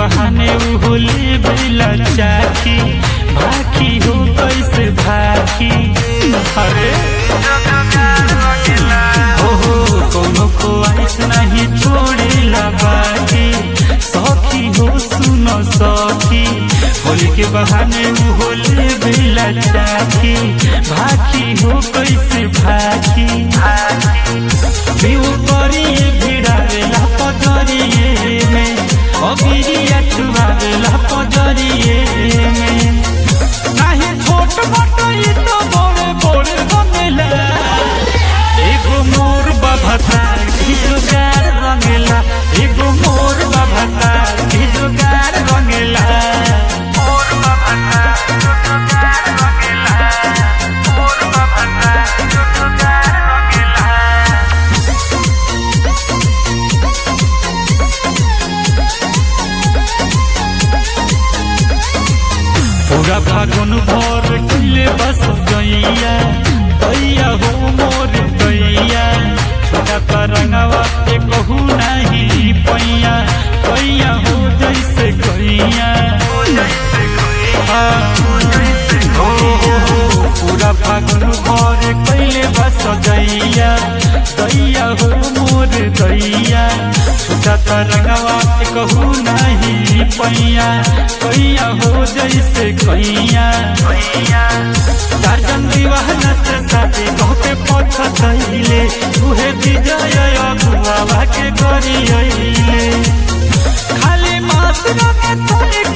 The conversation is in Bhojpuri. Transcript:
बहाने उ होली बेला चाखी भाखी हो कैसे भाखी अरे हो हो कोनो को आइस नहीं छोड़ेला बाकी सखी हो सुनो सखी होली के बहाने उ होली बेला चाखी भाखी हो कैसे भाखी बिउ करिए भिड़ावेला पजरिए में अबिरिया छुआवेला पजरिए में नाही छोट मोट ई तो बड़े बड़े बनेला एगो मोर बाभता की जोगार रंगेला एगो मोर बाभता की जोगार रंगेला मोर बाभता जोगार रंगेला मोर बाभता जोगार रंगेला पूरा फागुन भर किले बस गैया दैया हो मोर दैया छोटा तरंगवा के कहू नहीं पैया पैया हो जैसे गैया हाँ, हो, हो, हो, पूरा फागुन भर कैले बस दैया दैया हो मोर दैया छोटा तरंगवा के कहू नहीं पैया कैया हो जैसे कैया चारजन विवाह से साथे कहते पछतैले तुहे विजय अगुआ के करियैले खाली मात्र में तोरे